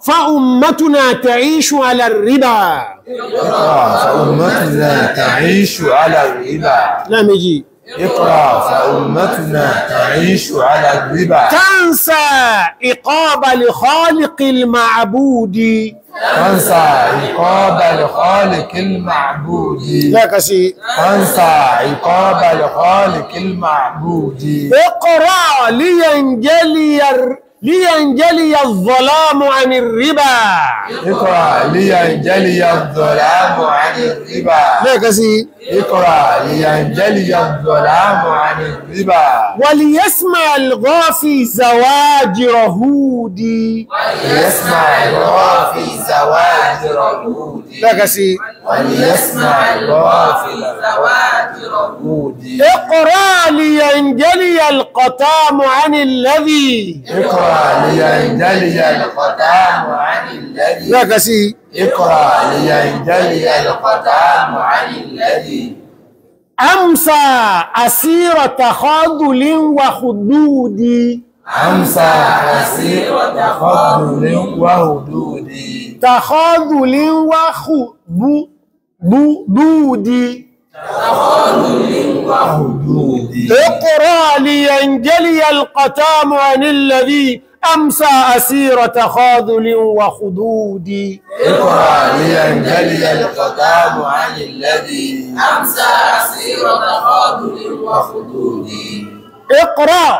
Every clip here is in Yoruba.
فأمتنا تعيش على الربا اقرأ فأمتنا تعيش على الربا لا مجي اقرأ فأمتنا تعيش على الربا تنسى إقاب لخالق المعبود تنسى عقاب الخالق المعبود لا كسي تنسى عقاب الخالق المعبود اقرأ لينجلي الر- لينجلي الظلام عن الربا اقرأ لينجلي الظلام عن الربا لا كسي اقرأ لينجلي الظلام عن الربا وليسمع الغافي زواجر هودي وليسمع الغافي زواجر الهود لا كسي وليسمع الغافي زواجر الهود اقرأ لينجلي القتام عن الذي اقرأ لينجلي القتام عن الذي لا كسي اقرأ لينجلي القتام عن الذي أمسى أسير تخاذل وخدود أمسى أسير تفضل وهدود تخاذل وخدود وهدود اقرأ لينجلي القتام عن الذي أمسى أسير تخاذل وخدود اقرأ لينجلي القتام عن الذي أمسى أسير تفاضل وخدود اقرأ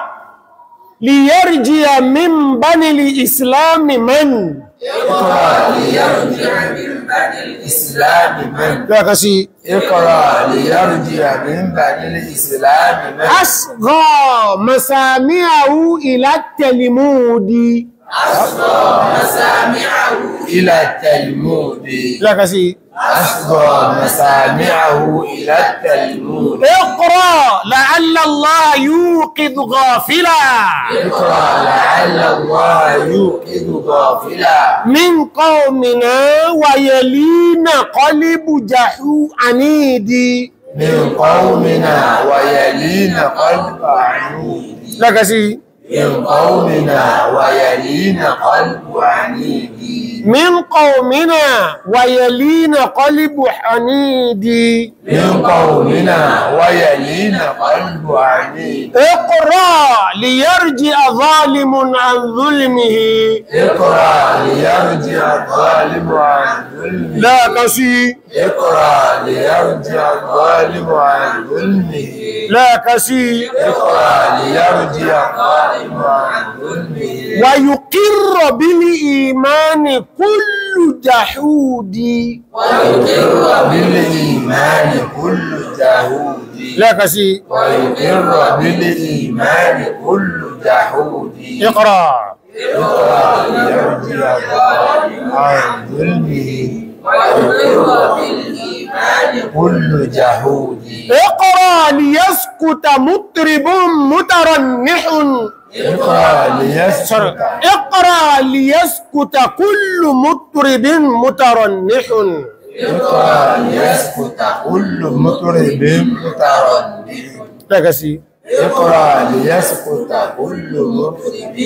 ليرجي من بني الإسلام من اقرأ ليرجع من بني الإسلام من لا كسي اقرأ ليرجع من بني الإسلام من أصغى مسامعه إلى التلمود أصغى مسامعه إلى التلمود لا كسي أصغى مسامعه إلى التلمود اقرأ لعل الله يوقظ غافلا اقرأ لعل الله يوقظ غافلا من قومنا ويلين قلب جحو عنيد من قومنا ويلين قلب عنيد لا كسي من قومنا ويلين قلب عنيد من قومنا ويلين قلب حنيد من قومنا ويلين قلب عنيد اقرأ ليرجع ظالم عن ظلمه اقرأ ليرجع الظالم عن ظلمه لا كسي اقرأ ليرجع الظالم عن ظلمه لا كسي اقرأ ليرجع الظالم عن ظلمه ويقر بالإيمان كل جحود ويقر بالإيمان كل جهود لا كسي ويقر بالإيمان كل جحود اقرأ اقرأ ليرجع الظالم عن ظلمه ويقر بالإيمان كل جهود اقرأ ليسكت مطرب مترنح اقرأ ليسكت اقرأ ليسكت كل مطرب مترنح اقرأ ليسكت كل مطرب متردد لا كسي اقرأ ليسكت كل مطرب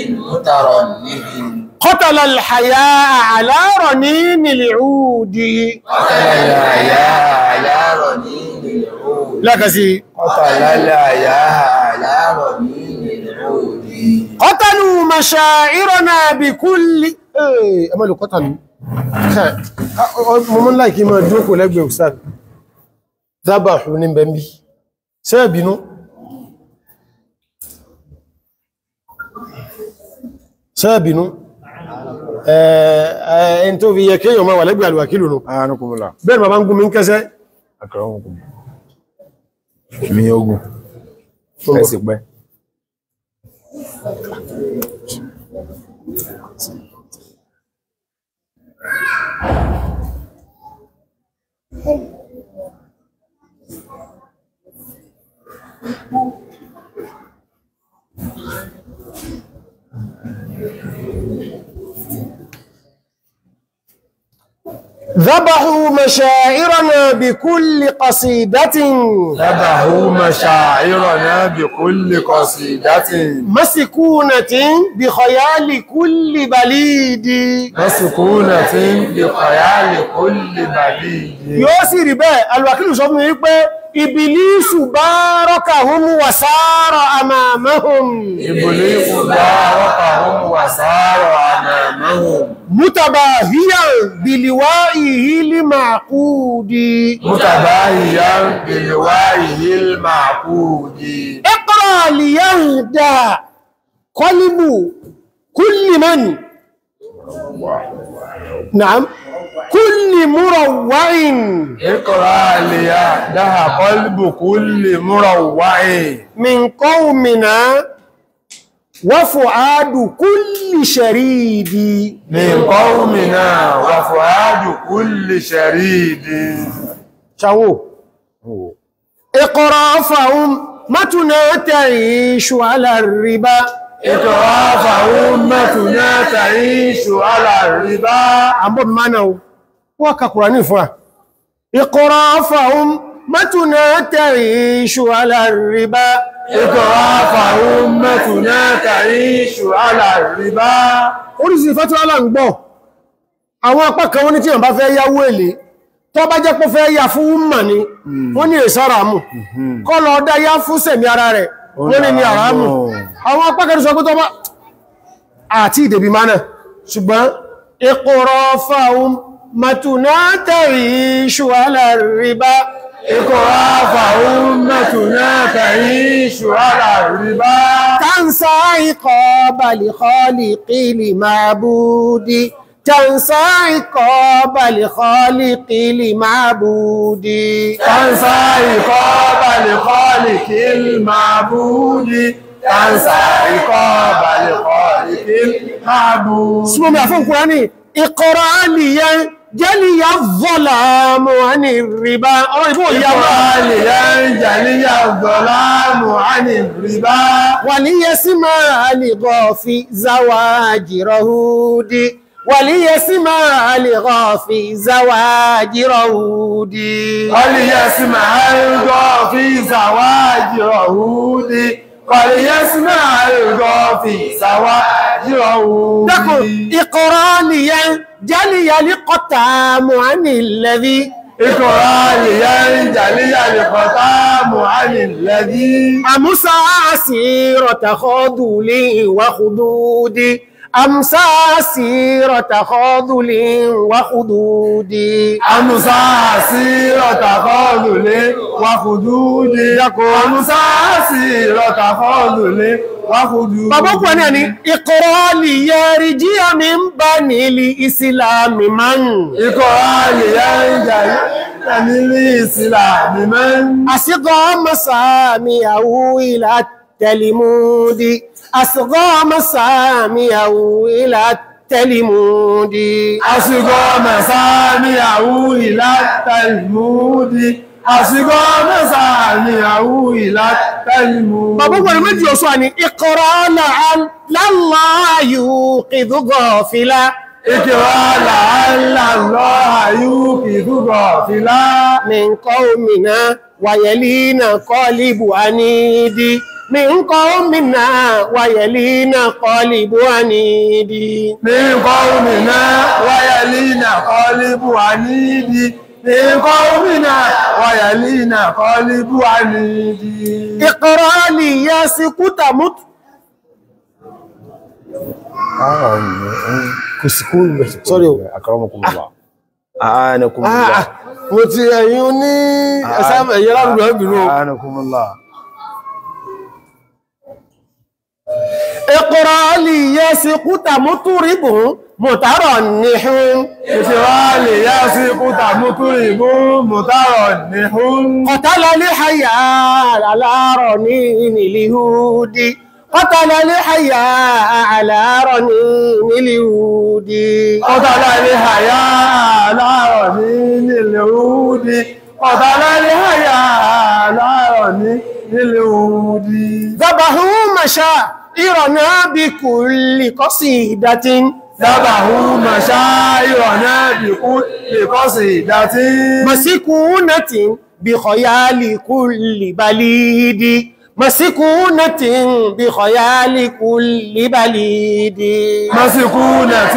متردد قتل الحياء على رنين العود قتل الحياة على رنين العود لا كسي قتل الحياة على رنين العود قتلوا مشاعرنا بكل ايه امالو قتلوا ها mo mọ́ láìkí máa jókòó lẹ́gbẹ̀ẹ́ òsàn zábàṣù ní bẹ̀mí sẹ́ẹ̀bínú sẹ́ẹ̀bínú ẹ̀ẹ́n tó fi yẹ kéèyàn máa wà lẹ́gbẹ̀ẹ́ àlùwàkílù nù Àánúkùnmùlà. bẹ́ẹ̀ ma bá ń gún mi ń kẹsẹ́ Àkàràmùkùn. Mi ogun. Ẹ sì pẹ́. ذبحوا مشاعرنا بكل قصيدة ذبحوا مشاعرنا بكل قصيدة مسكونة بخيال كل بليد مسكونة بخيال كل بليد yóò sì rí bẹ́ẹ̀ alwakílù sọ fún mi wípé ìbìlísù bá rọ́kàhún wàsáàrọ̀ àmàmahùn إبليس باركهم وسار أمامهم mútàbàhíyàn bìlìwá ìhìlì màkúdì متباهيا بلوائه المعقود اقرأ ليهدى قلب كل من نعم كل مروع اقرأ ليهدها قلب كل مروع من قومنا وفؤاد كل شريد من قومنا وفؤاد كل شريد شاو اقرأ فهم متنا تعيش على الربا اقرأ فأمتنا تعيش على الربا àbọ̀ mánà o wọ́n ka Kùránì fún wa اقرأ فهم متنا تعيش على الربا اقرأ فأمتنا تعيش على الربا orísìí fẹ́ tí wọ́n láń gbọ́ àwọn apá kan wọ́n ní tí wọ́n bá fẹ́ yáwó èlé tó bá jẹ́ pé fẹ́ yá fún wúmà ní wọ́n ní èsára mù kọ́ lọ dá yá fún sẹ̀mí ara rẹ̀ wọ́n ní ní àrámù àwọn apá kan sọ pé tó bá àti ìdèbí mánà ṣùgbọ́n اقرأ فهم متنا تعيش على الربا اقرأ فأمتنا تعيش على الربا تنسى عقاب لخالق المعبود تنسى عقاب لخالق المعبود تنسى عقاب لخالق المعبود تنسى عقاب لخالق المعبود اسمه معفون قرآني اقرأ لي جلي الظلام عن الربا أو يقول يا اقرأ لينجلي الظلام عن الربا وليسمع لغافي زواجره وليسمع لغافي زواجره وليسمع الغى في زواج رهود وليسمع الغى في زواج رهود دكو اقرا لي جلي لقطام عن الذي اقرأ لينجلي الختام عن الذي أمسى سيرة خذل وخدود أمسى سيرة خذل وخدود أمسى سيرة خذل وخدود أمسى سيرة خذل وخدود bàbá kò ní ẹni ìkọ̀rọ̀ lìyẹ̀rì jíyà mi ń bá nílì ìsìlámì máa ń اقرأ لينجلي الإسلام من àsìgọ́ mọ́sàmì àwú ìlà tẹ̀lìmúdì àsìgọ́ mọ́sàmì àwú ìlà tẹ̀lìmúdì Àṣìgọ́ mẹ́sàáníyàwó ìlátẹ̀lmúdí. Àṣìgọ́ mẹ́sàáníyàwó ìlátẹ̀lmúdí. bàbá kò ní méjì ọ̀ṣọ́ ni ìkọ̀rọ̀ láàáyù kìdúgọ̀ fìlà Ìkìrọ̀ làálà lọ àyú kìdúgọ̀ fìlá. من قومنا ويلينا قالب عنيدي من قومنا ويلينا قالب عنيدي Ní kọ́ọ̀mìnà wáyàlínà kọ́líbù àníìdí. Ní kọ́ọ̀mìnà wáyàlínà kọ́líbù àníìdí. اقرأ لي يا سكوت مت sorry o Akramakumullah. A'anakumullah. ah mo ti ẹ̀yin ní ẹ̀sán ẹ̀yẹ lárúgbọ́ ẹ̀bìnú o A'anakumullah. اقرأ لي يا سكوت مطرب مترنح Ìṣèwálè yá sí kúta mútúrì mú mùtárọ̀ ní hún. قتل الحياء على رنين اليهود قتل الحياء على رنين اليهود Ọ̀tàlá ní àyà láàrọ̀ ní nílẹ̀ òúdí. Ọ̀tàlá ní àyà láàrọ̀ ní nílẹ̀ òúdí. ذبحوا مشاعرنا بكل قصيدة Dábàhú màṣá ìrọ̀nà bí كل قصيدة مسكونة بخيال كل بليد مسكونة بخيال كل بليد مسكونة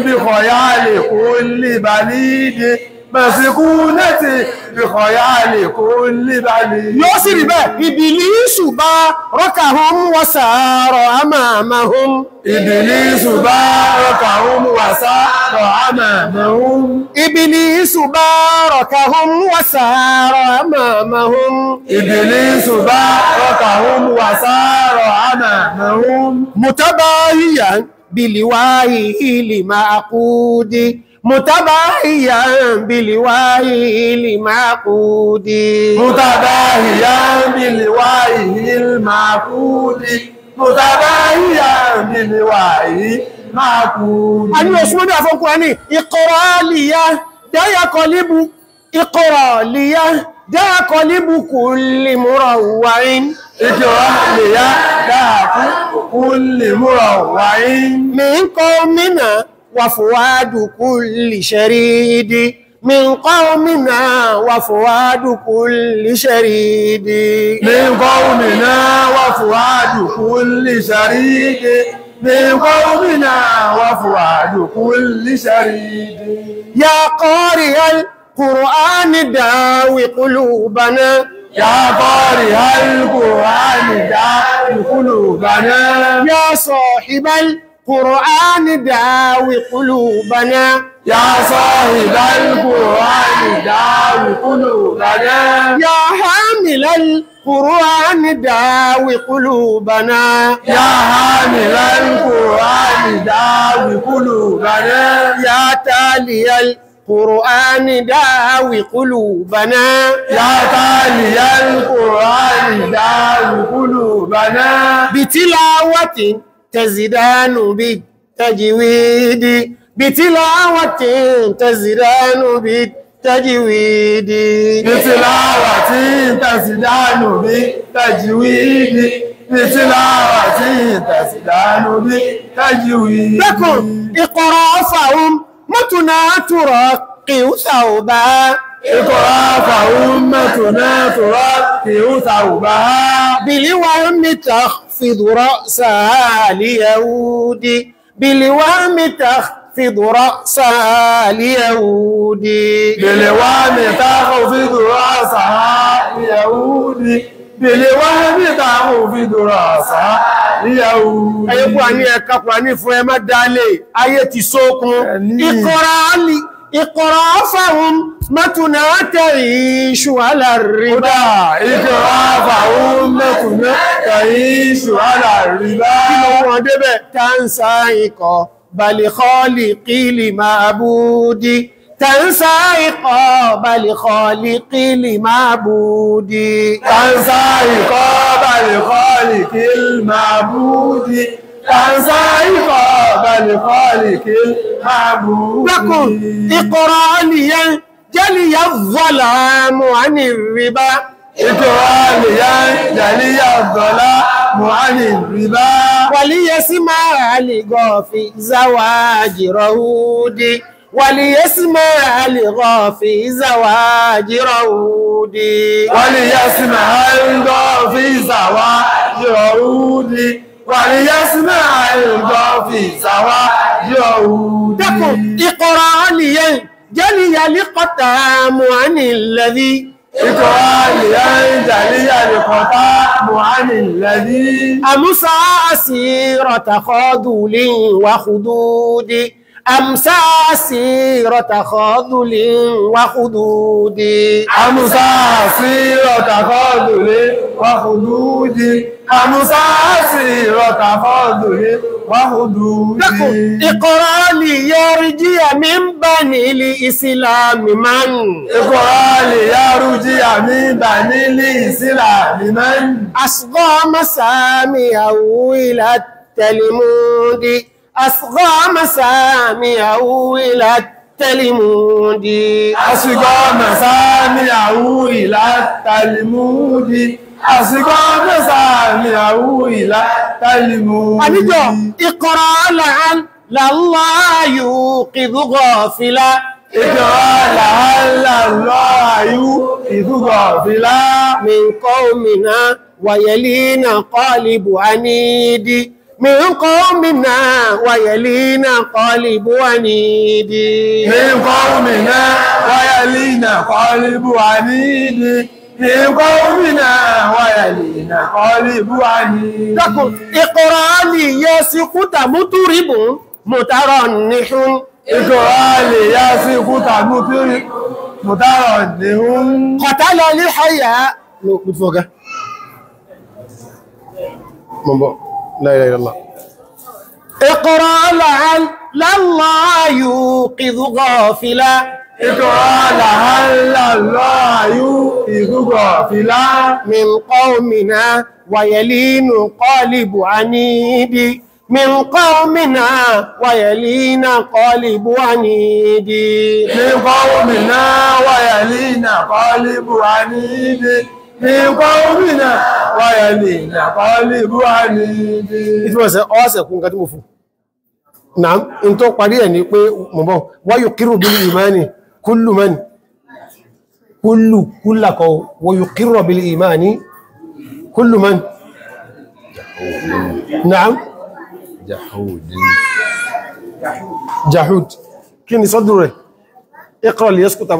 بخيال كل بليد مسكونة بخيال كل بليد yóò sì rí bẹ́ẹ̀ ìbìlísù bá rọ́kàhún wọ́sàárọ̀ àmàmàhún إبليس باركهم وسار أمامهم ìbìlísù bá rọ́kàhún wọ́sàárọ̀ àmàmàhún إبليس باركهم وسار أمامهم متباهيا بلوائه لمعقود متباهيا بلوائه لمعقود متباهيا بالوعي المعقود متباهيا بالوعي المعقود a ní oṣù mọ́bí àfọ́nkúra ní ìkọ̀rọ̀lìyà dáyàkọ̀líbù ìkọ̀rọ̀lìyà dáyàkọ̀líbù kò lè múra wáyín اقرأ ليداك كل مروع من قومنا وفؤاد كل شريد من قومنا وفؤاد كل شريد من قومنا وفؤاد كل شريك من قومنا وفؤاد كل شريك يا قارئ القرآن داوي قلوبنا يا قارئ القرآن داعي قلوبنا يا صاحب القرآن داوي قلوبنا يا صاحب القرآن داوي قلوبنا يا حامل القرآن داوي قلوبنا يا حامل القرآن داوي قلوبنا يا تالي القرآن داوي قلوبنا يا تالي القرآن داوي قلوبنا بتلاوة تزدان بالتجويد بتلاوة تزدان بالتجويد بتلاوة تزدان بالتجويد بتلاوة تزدان بالتجويد لكم اقرأ فهم متنا ترقي ثوبا اقرأ فأمتنا ترقي ثوبها بالوهم تخفض رأسها ليهود بالوهم تخفض رأسها ليهود بالوهم تخفض رأسها اليهود بالوهم تخفض رأسها اليهود ayékú àní ẹ̀ka pàní fún ẹ má dálé ayé ti sókun Ẹni. ìkọ̀rọ̀ alì ìkọ̀rọ̀ fáwọn mẹ́tùnà tẹ̀rí iṣu alárìbá kódà ìkọ̀rọ̀ فأمتنا تعيش على الربا kí ló wọ́n débẹ̀ tàǹsà ikọ̀ balẹ̀kọ́lì kílì máa búdí tàǹsà ikọ̀ balẹ̀kọ́lì kílì máa búdí تنسى عقاب الخالق المعبود تنسى عقاب الخالق المعبود لكم اقرأ لي جلي الظلام عن الربا اقرأ لينجلي الظلام عن الربا وليسمع لغافي زواج رهود وليسمع لغافي زواج رهود وليسمع الغى في زواج عود وليسمع الغى في زواج عود دكم اقرأ لي جلي لقتام عن الذي اقرأ لينجلي الخطاب عن الذي أمسى أسيرة خاذل وخدود أمسى أسيرة خاذل وخدود أمسى سيرة فضل وخدود أمسى سيرة فضل وخدود لكم اقرأ لي يرجي من بني الإسلام من اقرأ ليرجي من بني الإسلام من أصغى مسامعه إلى التلمود أصغى مسامعه إلى التلمود أصغى مسامعه إلى التلمود أصغى مسامعه إلى التلمود àníjọ́ ìkọ̀rọ̀ làán làlá yóò kìdú gọ́ọ̀fìlá ìkọ̀rọ̀ làálà lọ́ àyú ìdúgọ̀ fìlá من قومنا ويلينا قالب عنيد من قومنا ويلينا قالب عنيد ní kọ́ọ̀mìnà wáyàlínà kọ́líbù àníìdí ní kọ́ọ̀mìnà wáyàlínà kọ́líbù àníìdí dákun ìkọ̀rọ̀ lè yẹ sí kúta mútúrìbù mùtàrọ̀ nìṣún ìkọ̀rọ̀ lè yá sí kúta mùtárọ̀ nìhún kọ̀tálọ̀ ní ṣayà ló kú fọ́gá mọ̀bọ̀ láìláìlá ìkọ̀rọ̀ lọ́lá yóò kìdú gọ́ọ̀fìlá ìkọ̀rọ̀ làálà lọ́ àyú ìdúgọ̀ fìlá من قومنا ويلين قالب عنيد من قومنا ويلين قالب عنيد ní kọ́ọ̀mìnà wáyàlínà kọ́líbù àníìdí ní kọ́ọ̀mìnà wáyàlínà kọ́líbù àníìdí ìtumọ̀ sẹ ọ́sẹ̀ kún nǹkan tí mo fún náà in tó parí ẹ̀ ní pé mọ̀bọ̀ wáyò kírù bí ìmáni kúlù mẹ́ni kúlù kúlàkọ̀ wáyò kírù bí ìmáni kúlù mẹ́ni náà jahud kí ni sọ́dún rẹ̀ iqra li yaskuta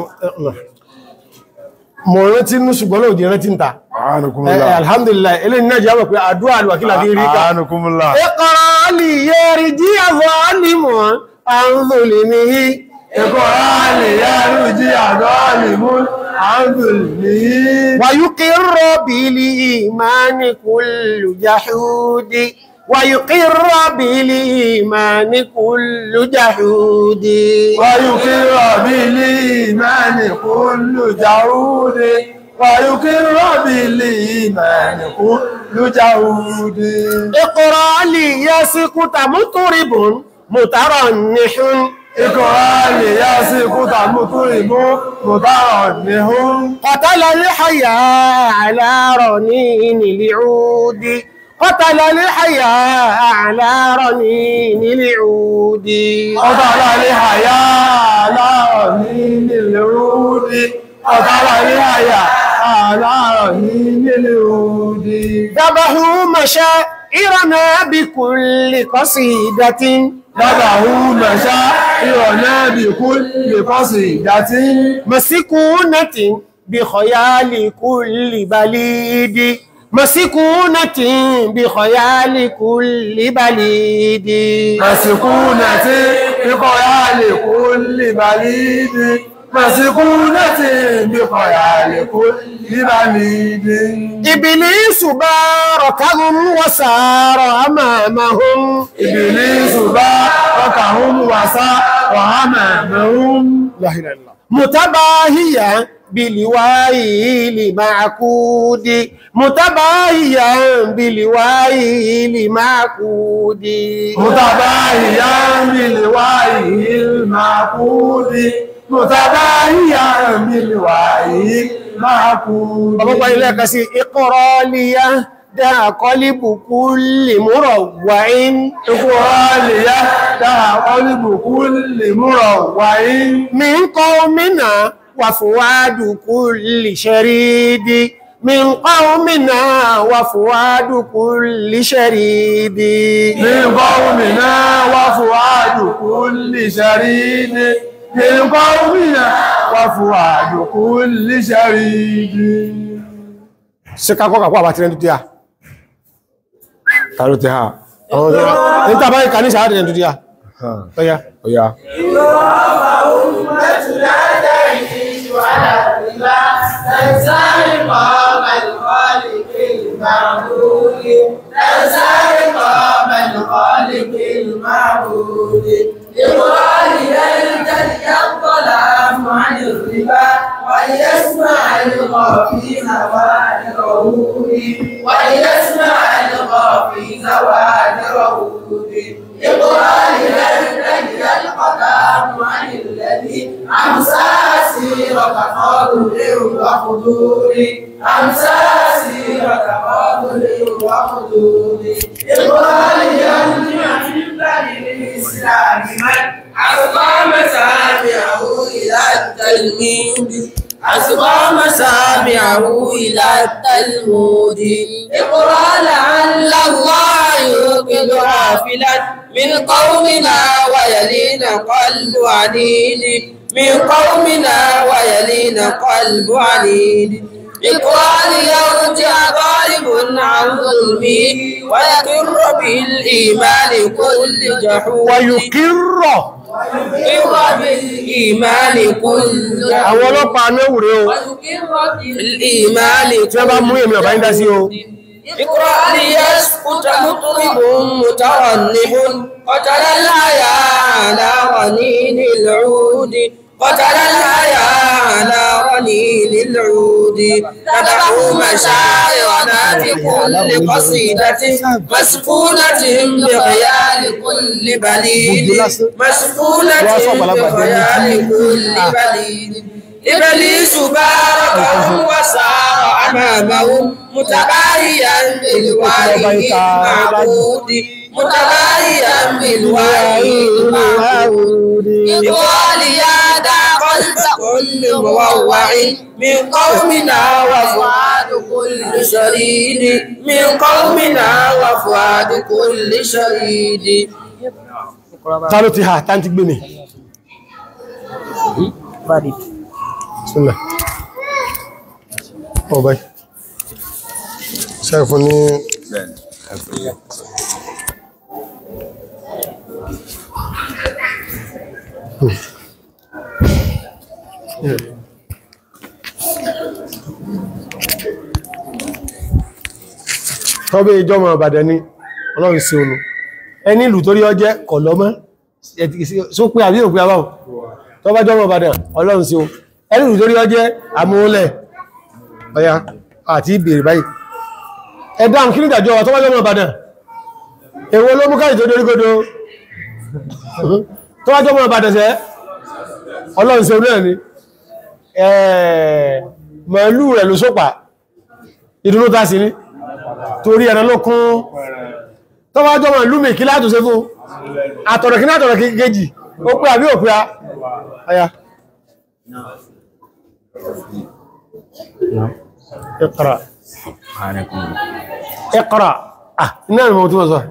mọ̀ rántí ní ṣùgbọ́n náà di rántí ń ta Eh, alhamdulillah ilé ní náà jẹ́ pé àdúrà alwakílà fi rí ká Àánukúmùlá. اقرأ ليرجي ظالم عن ظلمه Ẹ̀kọ́ ààlè yárú jí àdọ́ àlèmú àndùlmí. ويقر بالإيمان كل جحود ويقر بالإيمان كل جحود Wàyùkírọ̀ bí lè ìmáni kúlù jáúdé. Wàyùkírọ̀ bí lè ìmáni kúlù jáúdé. اقرأ ليسكت مطرب مترنح Ẹ̀kọ́ ààlè yá sí kúta mútúrìmú mùtárọ̀ níhún. قتل الحياء على رنين العود قتل الحياء على رنين العود Ọ̀tàlá ní àyà aláàrọ̀ ní nílẹ̀ rúdí. Ọ̀tàlá ní àyà aláàrọ̀ ní nílẹ̀ rúdí. ذبحوا مشاعرنا بكل قصيدة Dábàáhú mẹ́ṣá ìrọ̀nà bí kú lè kọ́sì ìdátí. مسكونة بخيال كل بليد مسكونة بخيال كل بليد Màsìkúnà tí kíkọ́ yá lè kú lè bá lídí. Màsìkúnà tí kíkọ́ yá lè kú lè bá lídí. إبليس باركهم وسار أمامهم Ìbìlísù bá ọkàhún wàsá wàhámà mẹ́rún. لا إله إلا الله متباهيا بلوائه لمعكود متباهيا بلوائه لمعكود متباهيا بالوعي المعقود متباهيا بالوعي المعقود ọmọpá ilé ẹ̀kà sí ìkọrọlíyá dá kọlíbù kúlì múrọ̀ wáyín إقراليا دع قلب كل مروع من قومنا وفواد كل شريد من قومنا وفواد كل شريد من قومنا وفؤاد كل شريد من قومنا وفؤاد كل شريد ṣe ká kọ́kà kó àbá tirẹ̀ dúdú yá Tàló ti ha? àwọn ọ̀dọ́ ní tàbá ìkà ní ṣàádìí dúdú yá ọya Oya. ويسمع الغافي زواجره ويسمع الغافي زواجره اقرأ لنجد القدام عن الذي أمسى سيرة فاضل وخدود أمسى سيرة فاضل وخدود اقرأ ليرجع من بني الإسلام من أقام سامعه إلى التلميذ أسقى مسامعه إلى التلمود اقرأ لعل الله يوقظ غافلا من قومنا ويلين قلب عنيد من قومنا ويلين قلب عنيد اقرأ ليرجع غالب عن ظلمه ويقر بالإيمان كل جحود wàyùkírọ̀ يقر بالإيمان كل àwọn جحود ọlọ́pàá anáwùrẹ́ o ويقر بالإيمان tí wọ́n bá mú èmi ọ̀bá ń dá sí o اقرأ ليسكت مطرب مترنب قتل الحيا على رنين العود قتل الحيا على رنين العود تدعو مشاعرنا بكل قصيدة مسكونة بخيال كل بليد مسكونة بخيال كل بليد إبليس باركهم وسار أمامهم متباهيا بالوحي المعبود متباهيا بالوحي المعبود يقال يا دا قلب كل مروع من قومنا وفؤاد كل شريد من قومنا وفؤاد كل شريد ta ló ti ha tá ń ti gbé mi sílẹ̀ ọ̀bá ṣẹ́fún ní tọ́bí ìjọmọ̀ Ìbàdàn ni ọlọ́run sí olù ẹni ìlú torí ọjẹ́ kọ̀lọ́mọ́ só pé àbí òpin àbáwọ̀ tọ́bá jọmọ̀ Ìbàdàn ọlọ́run sí o ẹni ìlú torí ọjẹ́ àmúlẹ̀ ọya àti ìbèrè báyìí ẹ̀dá kí ní ìdàjọ́ wa tọ́bá jọmọ̀ Ìbàdàn èwo ló mú káyì tó dorígodò tọ́bá jọmọ̀ Ìbàdàn sẹ́ ọlọ́run sí olú ẹ̀ ni màálù rẹ̀ ló sópa ìdúró tá sí ní torí ẹ̀rọ ló kún tọ́wọ́ jọmọ̀ ìlú mi kí látò ṣe fún àtọ̀rọ̀ kí látọ̀rọ̀ kejì ó pé àbí òpé àyà Iqra Iqra ah iná ìmọ̀ tí wọ́n sọ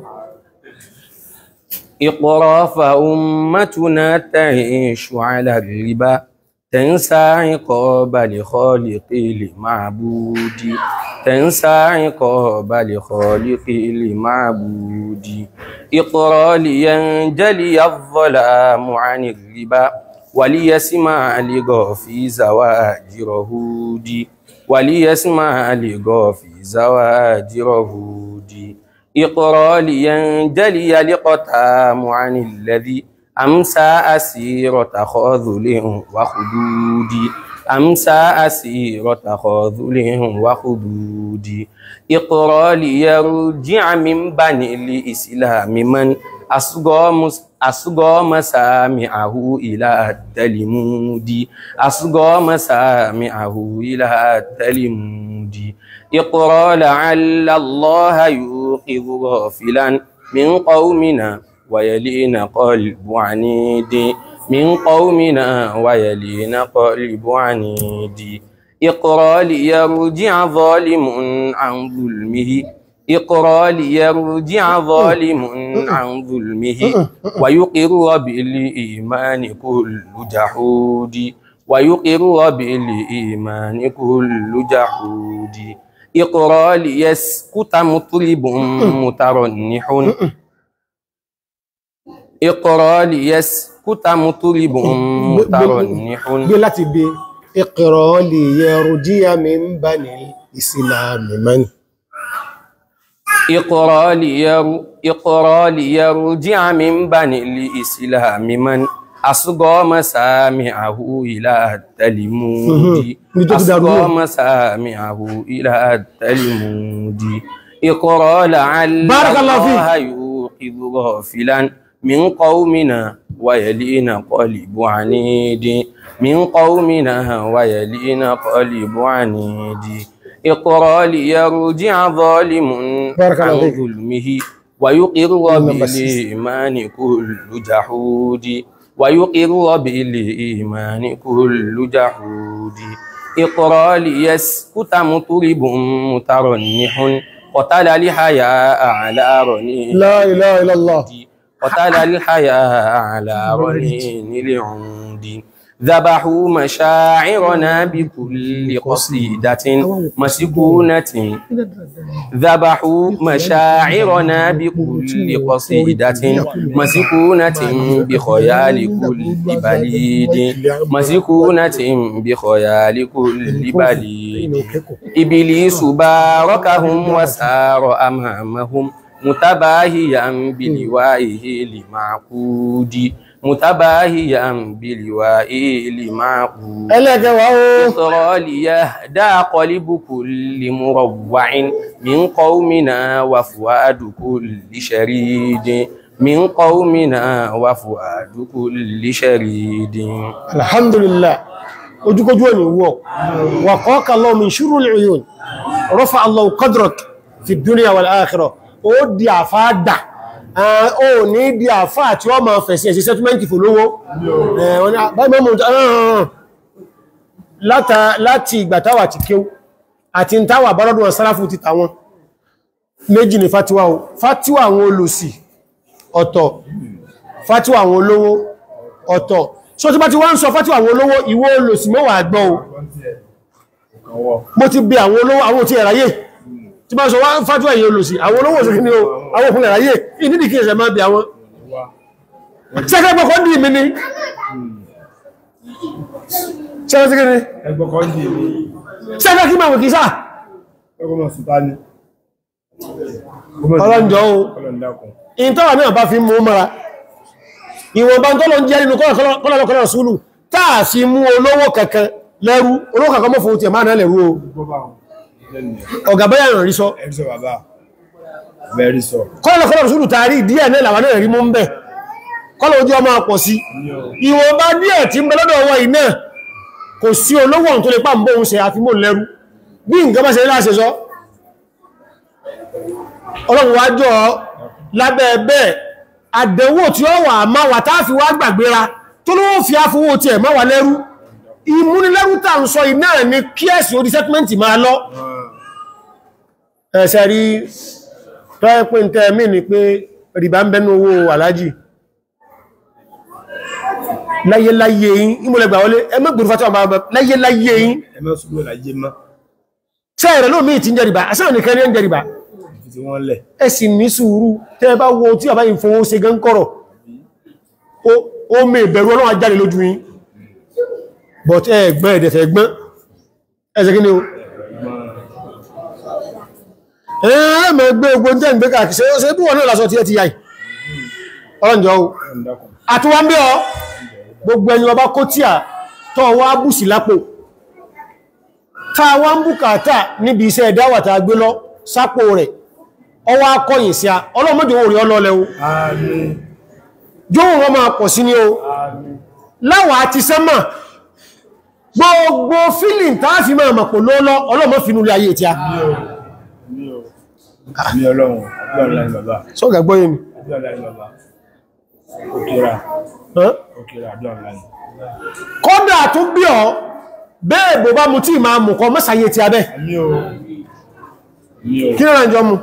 اقرأ فأمتنا تعيش على الربا تنسى عقاب لخالق المعبود تنسى عقاب لخالق المعبود اقرأ لينجلي الظلام عن الربا وليسمع لغافي زواجر هودي وليسمع لغافي زواجر هودي اقرأ لينجلي لقتام عن الذي أمسى أسيرة خاذل وخدود أمسى أسيرة خاذل وخدود اقرأ ليرجع من بني الإسلام من أصغى مس- أصغى مسامعه إلى التلمود أصغى مسامعه إلى التلمود اقرأ لعل الله يوقظ غافلا من قومنا ويلين قلب عنيد من قومنا ويلين قلب عنيد اقرأ ليرجع ظالم عن ظلمه اقرأ ليرجع ظالم عن ظلمه ويقر بالإيمان كل جحود ويقر بالإيمان كل جحود اقرأ ليسكت مطلب مترنح اقرأ ليسكت مطلب مترنح gbé láti bí Iqra liyarji'a min bani ìsìlámì mẹ́ni اقرأ لير اقرأ ليرجع من بني الإسلام من أصغى مسامعه إلى التلمود Mhm. Nítorí dàrú أصغى náà. مسامعه إلى التلمود اقرأ لعل بارك الله فيك. الله يوقظ غافلا من قومنا ويلين قلب عنيد من قومنا ويلين قلب عنيد اقرأ ليرجع ظالم بارك الله عن فيك. ظلمه ويقر اللهم بس. بالإيمان كل جحود ويقر بالإيمان كل جحود اقرأ ليسكت مطرب مترنح قتل الحياء على رنين La ilaha illallah. قتل الحياء على رنين العود ذبحوا مشاعرنا بكل قصيدة مسكونة ذبحوا مشاعرنا بكل قصيدة مسكونة بخيال كل بليد مسكونة بخيال كل بليد إبليس باركهم وسار أمامهم متباهيا بلوائه لمعقود متباهيا بلوائه لمعقود ẹlẹ́gẹ̀wà ó ترى ليهدى قلب كل مروع من قومنا وفؤاد كل شريد من قومنا وفؤاد كل شريد alhamdulillah ojúkójú ẹni wọ́ wà kọ́ọ̀kà lọ min ṣúrù l'uyun rọ́fà allah qadrak fi dúníà wal akhirah ó di àfá dà ó ní di àfá tí ó ma fẹ̀sí ẹ̀sí sẹ́túmẹ́ntì fòlówó láti ìgbàtàwà ti kéw àti ń táwà bọ́lọ́dún ọ̀sáráfù ti tàwọn méjì ní fatiwa o fatiwa àwọn olùsì ọ̀tọ̀ fatiwa àwọn olówó ọ̀tọ̀ so tí bá ti wá ń sọ fatiwa àwọn olówó ìwọ olùsì mẹ́wàá gbọ́ o mo ti bí àwọn olówó àwọn tí ẹ̀ráyè tí bá sọ wá ń fatiwa èyí olùsì àwọn olówó òsìkí ni o àwọn òkun ẹ̀ráyè ìdídì kí ẹ̀sẹ̀ máa bí àwọn sẹ́kẹ́gbọ́kọ́ dì mí ní sẹ́kẹ́ ní ẹgbọ́kọ́ ń dì mí sẹ́kẹ́ kí máa wò kí sáà ọgbọ́n sùtá ní ọlọ́njọ́ o ọlọ́ndàkùn ìntọ́wà náà bá fi mú mara ìwọ̀nba tó lọ ń jẹ́ nínú kọ́lọ̀kọ́lọ̀ súlù táà fi mú olówó kankan lẹ́rú olówó kankan mọ́ fún ti ẹ̀má náà lẹ́rú o gbọ́bà lẹ́nu ọ̀gá bẹ́yà rẹ̀ rí sọ ẹ̀rísọ bàbá very sọ kọ́lọ̀kọ́lọ̀ súlù tààrí díẹ̀ náà làwọn náà rí mú ń bẹ̀ kọ́lọ̀ ojú ọmọ pọ̀ sí ìwọ̀nba díẹ̀ tí ń bẹ lọ́dọ̀ wọn iná kò sí olówó tó lè pà ń bóhun ṣe àfimò lẹ́rú bí nǹkan bá ṣe láṣẹ sọ ọlọ́run wájọ́ lábẹ́ bẹ́ẹ̀ àdẹ̀wò tí ó wà máa wà táà fi wá gbàgbéra tó ló fi áfowó tí ẹ̀ máa wà lẹ́rú ìmúnilẹ́rú tà ń sọ iná ní kí ẹ̀sì orí sẹ́tímẹ́ntì máa lọ ẹ̀ṣẹ̀ rí tọ́ẹ̀pẹ́ tẹ́ mí ni pé rìbá ń bẹ́nu owó alájì láyéláyé yín ìmúlẹ̀gbà wọlé ẹmẹ́gbùrú fàtíwà máa bẹ̀ láyéláyé yín ẹmẹ́ sùgbọ́ láyé mọ́ sẹ́ẹ̀rẹ̀ lómi ti ń jẹ rìbá àṣẹ́ òníkan ní ń jẹ rìbá fi tí wọ́n lẹ̀ ẹ sì ní sùúrù tẹ́ bá wo tí àbáyìn fowó ṣe gán kọ́rọ̀ ó- ó mẹ́ ìbẹ̀rù ọlọ́run ajáde lójú yín but ẹ gbọ́n ẹ̀dẹ̀fẹ̀ gbọ́n ẹsẹ̀ kí ni o ẹ̀ẹ́mẹ̀ gbé ogun tẹ́ ń gbé káàkiri ṣe ṣe bí wọ́n náà lásọ tí ẹ ti yáì ọlọ́njọ́ o ọlọ́ndàkùn àtúwà ń bí ọ gbogbo ẹni ọba kó tí à tọ́ wá bùsì lápò ta wá ń bùkátà níbi iṣẹ́ ẹ̀dáwàtà gbé lọ sápò rẹ̀ ọwá akọ́yìn sí a ọlọ́mọdé orí ọlọ́lẹ̀ o àmín jóhùn wọn máa pọ̀ sí ní o àmín láwà àti sẹ́mà gbogbo fílìn tààfí máa mọ̀ pò lọ́lọ́ ọlọ́mọ finú lé ayé tí a mi ò mi ọlọ́run àbúrò ńlá ni bàbá sọ́gà gbọ́yé mi àbúrò ńlá ni bàbá òkèrà hàn? òkèrà àbúrò ńlá ni kọ́dà tún bí ọ bẹ́ẹ̀ bó bá mu tí máa mú kọ mọ́sàyé tí a bẹ́ mi ò mi ò kí náà jọ mu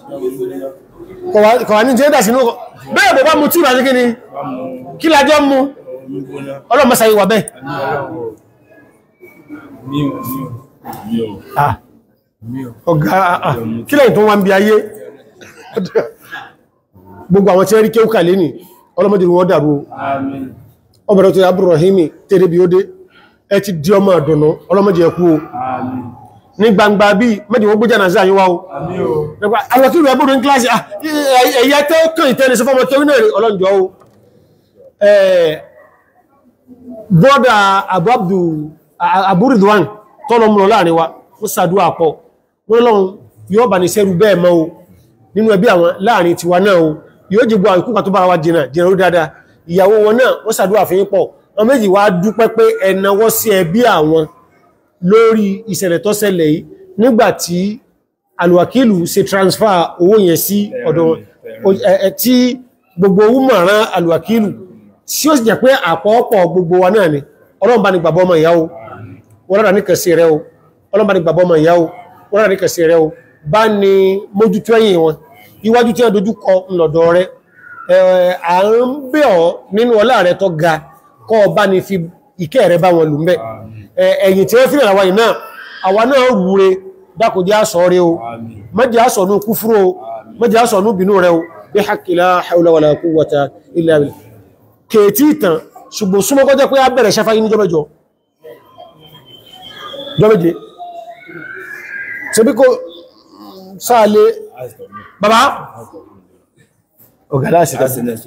kọ̀wà ní jẹ́ dàsínú bẹ́ẹ̀ bó bá mu tí ìbájú kí ni wá mú kí lájọ́ mú omi gbóná ọlọ́mọ́sàyé wà bẹ́ẹ̀ mi ọlọ́run mi ò mi ò mi ò Ah, mi ò ọ̀gá ah, ah, kí lẹ́yìn tó wá ń bí ayé gbogbo àwọn tí wọ́n rí kéwú kà lẹ́nì ọlọ́mọdé wọ́n dàrú o. àmín ọbẹ̀rẹ̀ tó yà Abdurrahimi tẹ́lẹ̀ bí ó dé ẹ ti di ọmọ àdùnnú ọlọ́mọdé ẹkú o àmín ní gbangba bí mẹ́jì wọ́n gbójá nàíjíríà yíwá o àmín o nípa àwọn kí ìlú ẹbúrú ní kíláàsì ah, ẹ- ẹ̀yà tẹ́ ó kàn ìtẹ́lẹ̀ sọfọ́mọ tó rí náà rí ọlọ́njọ́ o bọ́dà Abu Abdu Abu Ridwan tọ́lọ mú lọ láàrin wa ó sàdúwà pọ̀ wọ́n lọ́run yóò bà ní sẹ́rù bẹ́ẹ̀ mọ́ o nínú ẹbí àwọn láàrin tiwa náà o yóò jẹ́gbọ́ àwọn ìkúkà tó bára wa jìnà jìnà ó dáadáa ìyàwó wọn náà wọ́n sàdúwà fún yín pọ̀ wọn méjì wá dúpẹ́ pé ẹnawọ́ sí ẹbí àwọn lórí ìṣẹ̀lẹ̀ tó ṣẹlẹ̀ yìí nígbàtí alùwàkílù ṣe transfer owó yẹn sí ọ̀dọ̀ wọn O- ẹ- ẹ- tí gbogbo owó mọ̀ràn alùwàkílù tí ó sì jẹ́ pé àpọ̀ọ̀pọ̀ gbogbo wa náà ni ọlọ́run bá ní gbàgbọ́ ọmọ ìyá o wọ́n rárá ní kẹsì rẹ o ọlọ́run bá ní gbàgbọ́ ọmọ ìyá o wọ́n rárá ní kẹsì rẹ o bá ní mójútó ẹ̀yìn wọn iwájú tí wọ́n dojú kọ ńlọ̀dọ̀ rẹ ẹ̀, à ń bẹ̀ ọ́ nínú ọlá rẹ tó ga kọ́ ọ bá ní fi ìkẹ́ rẹ bá wọn lù mbẹ́ ẹ̀yìn tí wọ́n fi ràn wáyé náà àwa náà rúre dákòjá sọ rẹ o mẹ́jẹ́ àsọ̀nù kúfúrò o mẹ́jẹ́ àsọ̀nù bínú rẹ o bí hakila haula wala quwwata illa billah kèétí ìtàn ṣùgbọ́n súnmọ́ kọjá pé a bẹ̀rẹ̀ ṣẹfà yí ní jọmẹjọ jọmẹjẹ ṣe bí kò sáàlé bàbá ọ̀gáláṣì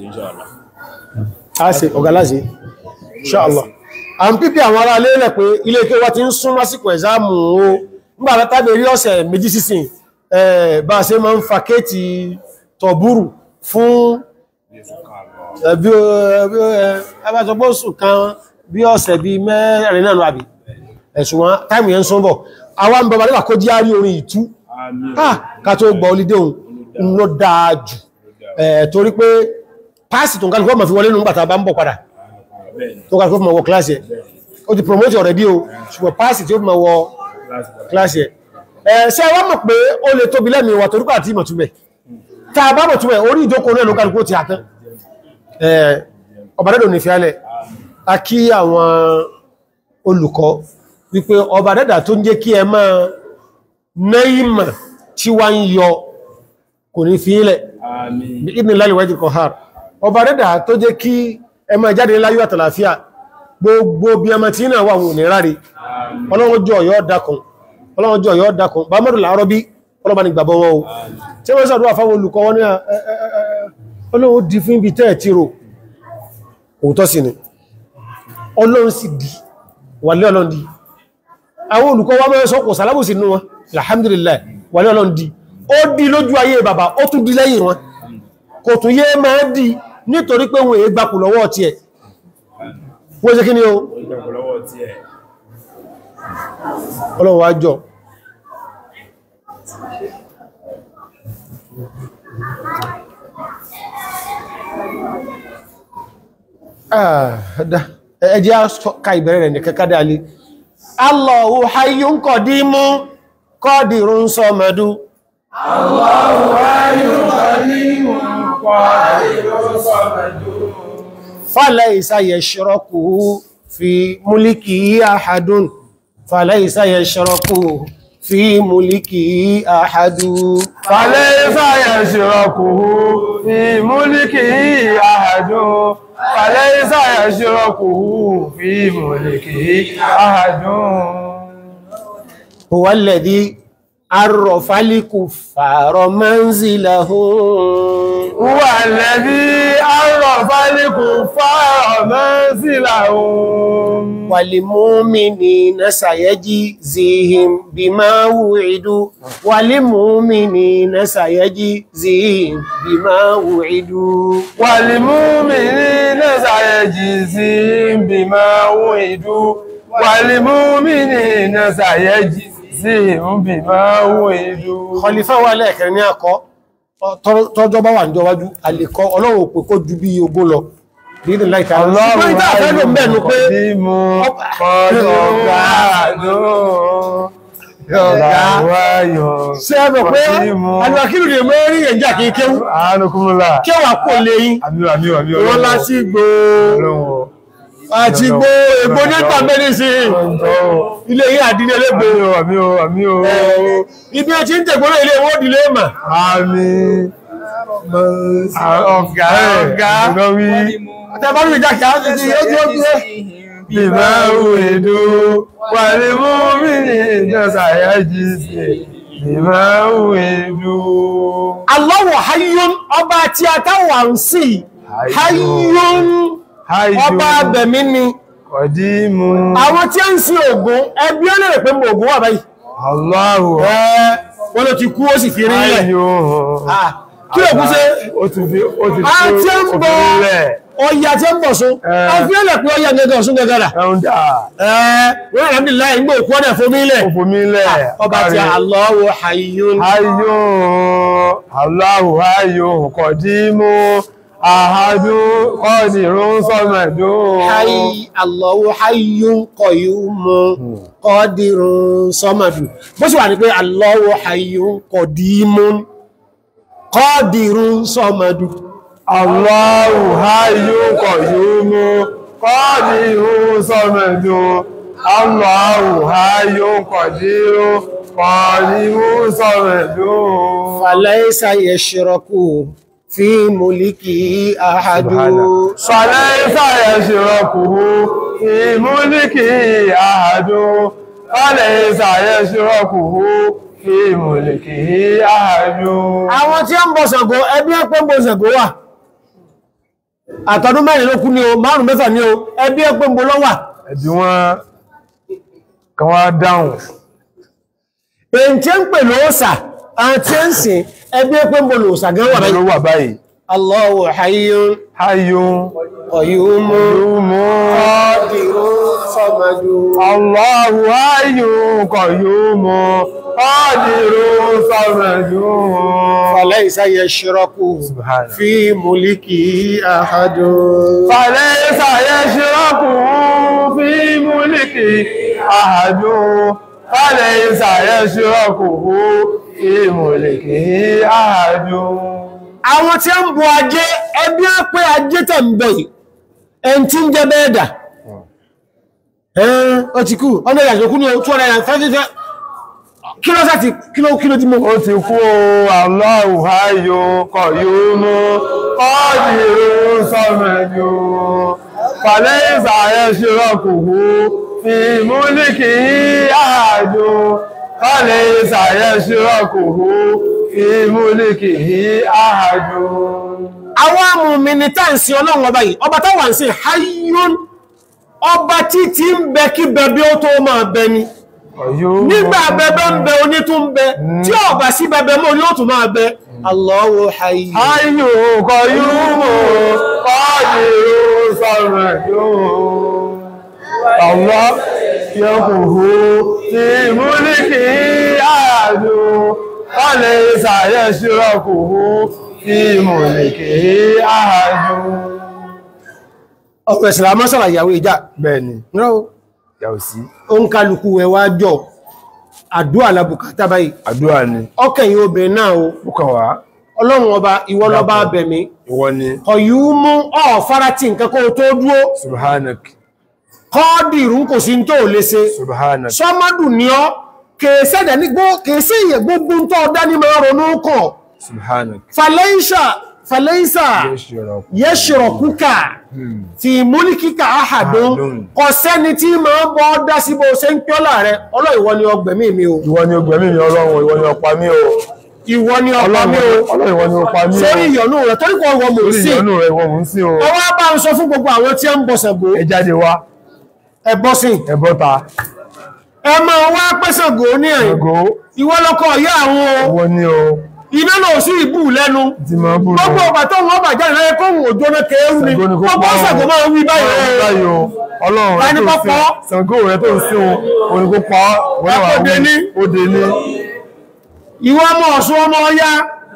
tàbí ọ̀gáláṣì ṣáàlá a ń pípẹ́ àwọn ará lélẹ̀ pé ilé ike wá ti ń sún lásìkò ẹ̀zámù o nígbà tàbí rí ọ̀sẹ̀ méjì sísìn ẹ̀ bá a ṣe máa ń fa kéètì tọ̀búrù fún ẹbí ẹbájọgbóṣù kan bí ọ̀sẹ̀ bí mẹ́rin náà àbí ẹ̀sùn wọn táìmù yẹn ń sún bọ̀ àwọn bọ̀bá nígbà kó jí àrí orin ìtú ká tó gbọ́ olídé òun ló dáa jù torí pé páàsì tó ń kálùkọ́ mọ̀ fi wọlé nù gbàtà bá ń bọ̀ padà tó kálùkọ́ mọ̀ wọ kíláàsì ẹ̀ ó ti promote already o ṣùgbọ́n páàsì tí ó mọ̀ wọ kíláàsì ẹ̀ ṣe wọ́n mọ̀ pé ó lè tóbi lẹ́mìí wà torí pàtí ìmọ̀túnbẹ̀ tá a bá mọ̀ túnbẹ̀ orí ìjókòó náà ló kálùkọ́ ti àtán ọba dẹ́dọ̀ ní fíálẹ̀ a kí àwọn olùkọ́ wípé ọba dẹ́dà tó ń jẹ́ kí ẹ máa náìmà tí wá ń yọ kò ní fílẹ̀ ìdí láìwájú kọ̀hár ọba dẹ́dà tó jẹ́ kí ẹ máa jáde láyé àtàlàfíà gbogbo bí ẹmọ tí náà wà wọn ní ráre ọlọ́wọ́jọ́ yọ́ dákun ọlọ́wọ́jọ́ yọ́ dákun bá mọ́rùn láàárọ̀ bí ọlọ́bà ní gbàbọ́ wọn o tí wọ́n sàdúwà fáwọn olùkọ́ wọn ní ọlọ́wọ́ di fún ibi tẹ́ẹ̀ tí ro òótọ́ sí ni ọlọ́run sì di wàlé ọlọ́run di àwọn olùkọ́ wa mẹ́rin sọ́kọ̀ sàlábù sí inú wọn alhamdulillah wàlé ọlọ́run di ó di lójú ayé bàbá ó tún di lẹ́yìn wọn kò tún yé máa di nítorí pé wọn èé gbapò lọ́wọ́ ti ẹ̀ wọ́n ṣe kí ni o ọlọ́run wá jọ ẹjẹ́ ká ìbẹ̀rẹ̀ rẹ̀ ní kẹ́kẹ́ dáalé Allahu hayyun qadimun qadirun samadu Allahu hayyun qadimun qadirun samadu falaysa yashraku fi mulkihi ahadun falaysa yashraku fi mulkihi ahadun falaysa yashraku fi mulkihi ahadun فليس يشركه في ملكه أحد هو الذي عرف الكفار منزلهم هو الذي عرف الكفار منزلهم وللمؤمنين سيجزيهم بما وعدوا وللمؤمنين سيجزيهم بما وعدوا وللمؤمنين سيجزيهم بما وعدوا وللمؤمنين سيجزيهم بما وعدوا Khalifa wà lẹ́ẹ̀kẹrin ní akọ́ tọ́jọ́ bá wà ní ọwájú àlèkọ́ ọlọ́run pè kó ju bí ogún lọ nínú láìka Ọlọ́run ìta fẹ́ ló mẹ́nu pé bí mo kọ́dọ̀ gbádùn yọ̀gá wáyọ̀ ṣe é mọ̀ pé alùpàkìlù lè mọ́ rí ẹ̀já kìí kéwú àánúkúmúlà kéwà kò lè yín àmì àmì àmì wọ́n lásì gbò àti gbò ègbò nípa mẹ́rin sí ilé yìí àdínlẹ̀ lẹ́gbò àmì o àmì o ibi ẹ ti ń tẹ̀gbọ́n ilé wọ́n dìlé mà àmì ọ̀gá ọ̀gá ìgbọ́wí àtàbárù ìjà kìí á ti di ojú ojú bíbá òwèdó wà ní mú mi ní ìjọsà yájí sí bíbá òwèdó Allahu hayyun ọba tí a táwà ń sí hayyun ọba abẹ̀mí ni kọ̀dí mú àwọn tí a ń sin Ògún ẹbí ó lè rẹ̀ pé mọ̀ Ògún wà báyìí Allahu ẹ́ wọ́n ló ti kú ó sì fi rí ilẹ̀ ayò Ah, kí Ògún ṣe ó ti fi ó ti a tí ń bọ̀ òfìlẹ̀ ọya tí ń bọ̀ sún Eh. a fi ẹlẹ̀ pé ọya gẹ́gẹ́ ọ̀sún gẹ́gẹ́dà ẹ̀hún dà wọ́n alhamdulillah ń gbé òkú ọ̀dẹ̀ fún mílẹ̀ òfòmílẹ̀ ọba tí Allahu hayyun ayò Allahu ayò kọ̀dí mú ahadun qadirun samadun Hayy Allahu hayyun qayyumun qadirun samadu. Bó sì wà ní pé Allahu hayyun qadimun qadirun samadu. Allahu hayyun qayyumun qadirun samadun Allahu hayyun qadirun qadirun samadun Falaysa yashraku fi mulkihi ahadu. فليس يشركه في ملكه أحد فليس يشركه في ملكه أحد Àwọn tí ó ń bọ Ṣàngó ẹbí ẹpẹ́ ń bọ Ṣàngó wà. Àtọdún mẹ́rin ló kú ní o, márùn mẹ́fà ní o, ẹbí ẹpẹ́ ń bọ lọ́wà. ẹ̀bí wọn kan wá dáhùn Èyí tí ń pè lóòsà, àwọn tí ń sìn ẹbí ẹpẹ́ ń bọ lóòsà gan wà ló báyìí. wà báyìí Allahu hayyun hayyun qayyumun qadirun samadun. Allahu hayyun qayyumun qadirun samadun Falaysa yashraku Subhana. fi mulkihi ahadun. فليس يشركه في ملكه أحد فليس يشركه في ملكه أحد àwọn tí ń bọ ajé ẹbí á pé ajé tẹ̀ ń bọ̀ yìí ẹn tí ń jẹ bẹ́ẹ̀dà ẹn ó ti kú ọ̀nà ìyàjò kú ní o 250 kí ló sáti kí ló kí ló tí mo ó ti kú o Allahu hayyun qayyumun qadirun samadun فليس يشركه في ملكه أحد فليس يشركه في ملكه أحد àwọn amùnmi ni tá ń sin ọlọ́run ọba yìí ọba táwà ń sin hayyun ọba tí tí ń bẹ kí bẹbí ó tó máa bẹ ni nígbà bẹbẹ ń bẹ oní tún bẹ tí ọba sí bẹbẹ mọ́ ní ó tún máa bẹ Allahu hayyun حي قيوم قادر صمد الله يقه في ملكه أحد وليس يشركه في ملكه أحد ọ̀pẹ̀ ìsìlámọ́ sọ̀rọ̀ ìyàwó ìjà bẹ́ẹ̀ni rọ́ yàwó sí ó ń kálukú ẹ wá jọ àdúrà lábùkátà báyìí àdúrà ni ọkẹ̀yìn obìnrin náà o púpọ̀ wá ọlọ́run ọba ìwọ lọ́ba abẹ̀mí ìwọ ni ọ̀yúmú ọ̀fárá tí nǹkan kó tó dúró subhanak kọ́ọ̀dìrún kò sí tó lè ṣe subhanak sọ́mọ́dù ní ọ́ kèèsẹ́dẹ̀ ní gbó kèèsẹ́ èyẹ gbogbo tó ọdá ní máa ronú kọ̀ subhanak falẹ́ṣà falẹ́ṣà yashraku yẹ́ṣọ̀rọ̀kúkà fi múlíkíkà áhàdún Ahadun. kò sẹ́ni tí máa bọ́ dá sí bó ṣe ń pẹ́ọ́lá rẹ ọlọ́ ìwọ ni ọgbẹ̀mí mi o ìwọ ni ọgbẹ̀mí mi ọlọ́run ìwọ ni ọpa mi o ìwọ ni ọpa mi o ọlọ́run ìwọ ni ọpa mi o sórí ìyọnú rẹ torí kò wọ mò lórí sí ìyọnú rẹ ìwọ mò ń sí o ọwọ́ bá ń sọ fún gbogbo àwọn tí ó ń bọ̀ Ṣàngó ẹ jáde wá ẹ bọ́ sí ẹ bọ́ta ẹ máa wá pẹ́ Ṣàngó ní ẹ̀yìn ẹgó ìwọ lọ́kọ̀ ìyá àwọn o ìwọ ni o iná náà sí ìbú lẹ́nu ti máa búrò gbogbo ọgbà tó wọ́n bà jáde lẹ́yẹ kóhùn òjò náà kéérú ni Ṣàngó ni kó gbogbo pa ọ́. Ṣàngó máa ń wí báyìí o. báyìí o ọlọ́run rẹ Tani tó kọ́ ń pọ́? sìn Ṣàngó rẹ tó ń sìn o òun ni kó pa ọ́ wọ́n náà wà Ó dé ní. ó dé ní ìwọ ọmọ Ọ̀ṣun ọmọ Ọya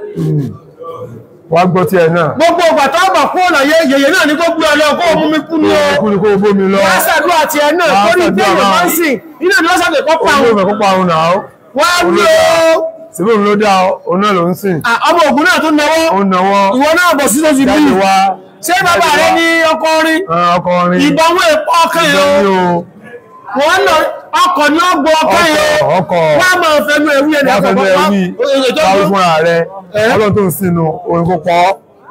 wàá gbọ́ tiẹ̀ náà gbogbo ọgbà tó bà kú ọ̀nà yẹyẹ náà ní kó gbé ọ lọ kó mú mi kú ní o kú ni kó o bómi lọ lásàdúrà àti ẹ̀ náà Wàá torí ṣàdúrà ìdíyẹ̀ náà. máa ń sìn iná ni lọ́sàdẹ̀ kọ́ pa òun àwọn ló fẹ́ kó pa òun náà ó wá wí o síbí òun ló dá òun náà ló ń sìn Ah, ọmọ ògùn náà tó náwó òun náwó ìwọ náà bọ̀ sí tó ti bí jáde wá ṣé bàbá rẹ ní ọkọ orin ọkọrin ìbọnwó èpọ̀ ọkàn yẹn ìgbẹ́ni o o wọ́n lọ ọkọ̀ ní ọgbọ̀ ọkàn yẹn o ọkọ̀ wọ́n á máa fẹnu ẹ̀wú yẹn wọ́n fẹ́ bẹ́ẹ̀ wí wáwí fúnra rẹ ọlọ́run tó ń sinú orin kó pọ̀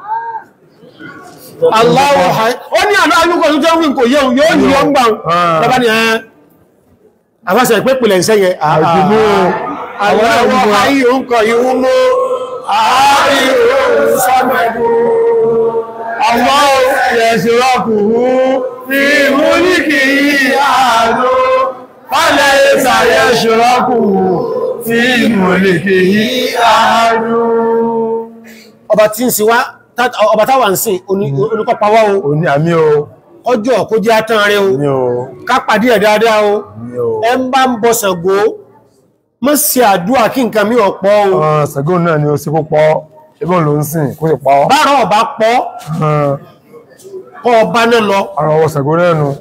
aláwọ̀ ó ní àná alúkọ̀ tó jẹ́ wí kò yẹun yóò yí ọ́n gbà Ah. lọ́bá ni ẹ̀ àbáṣẹ ìpé pìlẹ̀ ń sẹ́yẹ àjùmú aláwọ̀ ayé òǹkọ̀ yíwú mú ààrí sọ́mẹ̀dú Allah yashrakuhu fi mulkihi àádó fálẹ̀ ìsà yashrakuhu fi mulkihi àádó ọba tí ń sin wá tá- ọba táwà ń sìn oníkọpawá o òní àmì o ọjọ́ kó jẹ́ átán rẹ o ní o ká pàdé ẹ̀ dáadáa o ní o ẹ ń bá ń bọ Ṣàngó mọ́ sí àdúrà kí nǹkan mí ọ̀pọ̀ o ọ̀n Ṣàngó náà ni ó sì kó pọ̀ ìbọn ló ń sìn kó sì pa ọ́ bárọ̀ ọba pọ̀ kọ́ ọba náà lọ ara ọwọ́ sẹ̀gó náà nu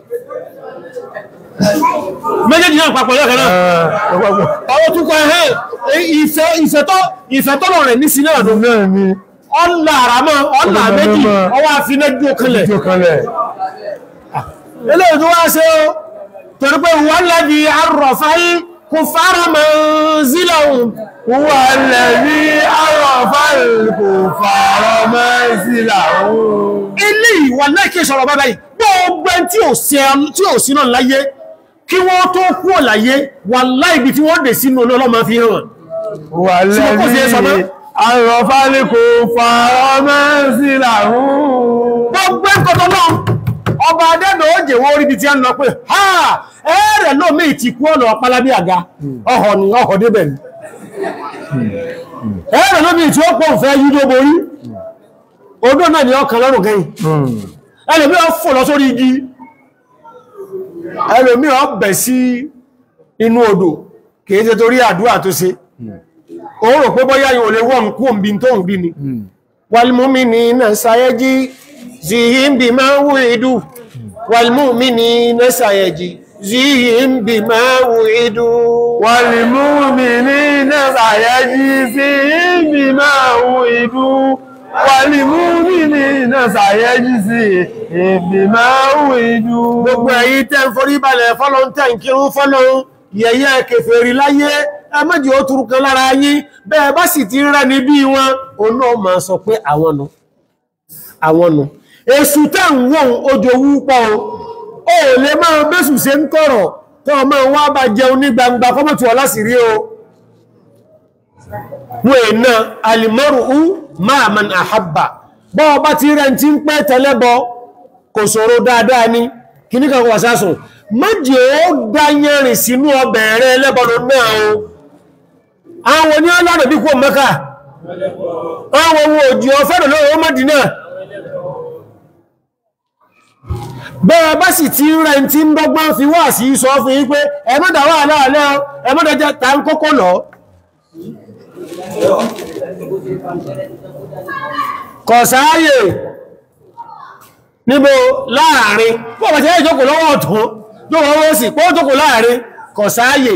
méjèèjì náà papọ̀ lẹ́ẹ̀kan náà ọwọ́ tún kọ ẹ̀hẹ́ ìfẹ́ ìfẹ́tọ́ ìfẹ́tọ́lọ̀ rẹ̀ ní sí náà dùn náà ni ọ̀là àràmọ́ ọ̀là Ọ̀là méjì mẹ́mọ́. ọwọ́ àfinẹ́jú kanlẹ̀ tí ó kanlẹ̀ eléyìí tó wá ṣe ó torí pé wọ́n lẹ́bi arọ̀fáì kò fara mọ́ zílọ̀hùn wà lẹ́bí àrọ̀fà kò fàárọ̀ mọ́ sí làwọn eléyìí wà lẹ́kẹ́ sọ̀rọ̀ bàbá yìí gbogbo ẹni tí ò sí tí ò sí náà láyé kí wọ́n tó kú ọ̀ láyé wà láìbi tí wọ́n dè sínú ọlọ́mọ fi hàn wà Tí mo kò sí ẹ sọ mọ́? lẹ́bí àrọ̀fà kò fàárọ̀ mọ́ sí làwọn gbogbo ẹ̀kọ́tọ́ náà ọba adẹ́nà ó jẹ́wọ́ orí ibi tí a ń lọ pé ha ẹ̀rẹ̀ lómi ti kú ọ̀nà ọ̀pálábí àga ọ̀họ̀ ni ọ̀họ̀ débẹ̀ ni ẹ̀rẹ̀ lómi tí ó pọ̀ fẹ́ yídó borí odó náà ni ọkàn lọ́rùn kẹ́yìn ẹlòmí ọ fò lọ sórí igi ẹlòmí ọ bẹ̀ sí inú odò kìí ṣe torí àdúrà tó ṣe ó rò pé bọ́yá yóò lè wọ́n kú òmbi tó ń bí ni والمؤمنين سيجزيهم بما وعدوا والمؤمنين سيجزيهم بما وعدوا والمؤمنين سيجزيهم بما وعدوا والمؤمنين سيجزيهم بما وعدوا gbogbo ẹ̀yin tẹ́ ń forí balẹ̀ fọ́lọ́n tẹ́ ń kírun fọ́lọ́n yẹ̀yẹ́ kèfèrí láyé ẹmọ́jì ó túrú kan lára yín bẹ́ẹ̀ bá sì ti rẹ́ ní bí wọn òun náà máa sọ pé àwọn nu àwọn nu èsù tẹ́ ń wọ́n ojòwú pọ̀ o ó lè máa bẹ́sù ṣe ń kọ̀rọ̀ tó ọmọ wá bá jẹun ní gbangba kọ́mọ̀tù ọlá sì rí o wọ́n èèna alìmọ́rù máa man àhábà bọ́ ọba ti rẹ̀ tí ń pẹ́ tẹ́lẹ́bọ kò ṣòro dáadáa ní kìní kan wà sásùn méjì ó dáyẹ̀rìn sínú ọbẹ̀ rẹ̀ ẹlẹ́bọ̀lọ́ náà o àwọn ní ọlọ́rọ̀ bí kò mẹ́ka àwọn ohun òjì ọ̀fẹ́rẹ̀ lóòrò Mádínà bẹ́ẹ̀ bá sì ti rẹ̀ tí ń dọ́gbọ́n fi wá sí sọ fún yí pé ẹmọ́dà wà láàlẹ́ ẹmọ́dà jẹ́ ta ń kókó lọ kọ̀sáyè níbo láàrin pọ̀ bàtí ẹ̀ ìjókòó lọ́wọ́ ọ̀tún yóò wọ́n wọ́n sì pọ́ jókòó láàrin kọ̀sáyè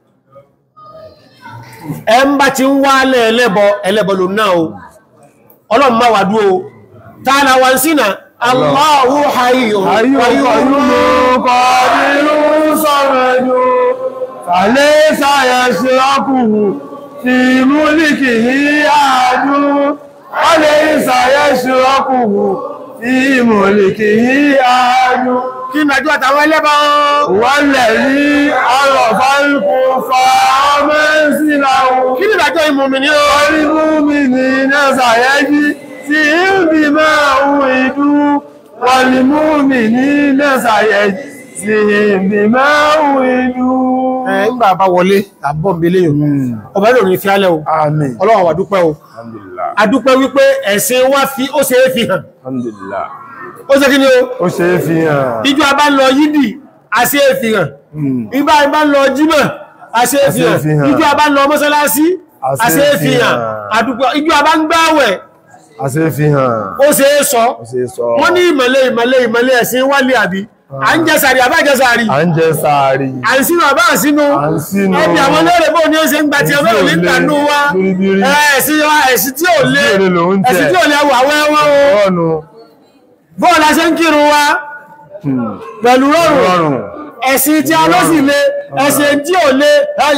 ẹ ń bá ti ń wá lẹ́ ẹlẹ́bọ ẹlẹ́bọ ló náà o ọlọ́run má wà dúó tààlà wà ń sínà Allahu hayyun Ayúkọ̀yúmú kọ̀dínú sọ̀rọ̀dú, fàlẹ́ sáyẹ̀ ṣe ọkùnrin tí múlìkì ní àádú, fàlẹ́ sáyẹ̀ ṣe ọkùnrin tí múlìkì ní àádú. kí nàíjú àtàwọn ẹlẹ́bọ Wọ́n lẹ̀ ní ọ̀rọ̀ fáríkù fa ọmọ síláwó. kí ní ìdájọ́ ìmùmí ní o Orí mú mi ní nẹ́sàyẹ́jí tí ń bí máa ń ìdú. Wọ́n ni mú mi ní nẹ́sàyẹ́jí tí ń bí máa ń ìdú. ẹ̀ ń gbà bá wọlé àbọ̀m̀bélé yòó ọba ìlò ní fi álẹ̀ o Àmín. ọlọ́run wà dúpẹ́ o Alhamdulillah. adúpẹ́ wípé ẹ̀sìn wá fi ó ṣe é fi hàn Alhamdulillah. ó ṣe kí ni o Ó ṣe é fi hàn. ìjọ abá lọ yídì àṣẹ é fi hàn ìbá ìbá lọ jímọ̀ àṣẹ é fi Àṣẹ é fi hàn hàn. ìjọ abá lọ mọ́sálásí Àṣẹ àṣẹ é é fi fi hàn hàn. àdúpẹ́ ìjọ abá ń gbáwẹ̀ A ṣe é fi hàn. ó ṣe é sọ Ó ṣe é sọ. wọ́n ní ìmọ̀lẹ̀ ìmọ̀lẹ̀ ìmọ̀lẹ̀ ẹ̀sìn wálé àbí à ń jẹsàrí àbá jẹsàrí À ń jẹ sàárì. à ń sínú àbá sínú À ń sínú. ẹbí àwọn lóòrè bóò ní ó ṣe ń gba ti Èyí ọmọ tí ò òní le, ìtànú wa bíríbírí. ẹ̀sìn wa ẹ̀sìn tí ò lé Tí ò le lòun jẹ. ẹ̀sìn tí ò lé ẹwà wẹ́wọ́ o Ọ̀nù. bóò la ṣe ń kírun wa pẹ̀lú rọrùn Rọrùn. ẹ̀sìn tí a ló sì lé ẹ̀sìn tí ò lé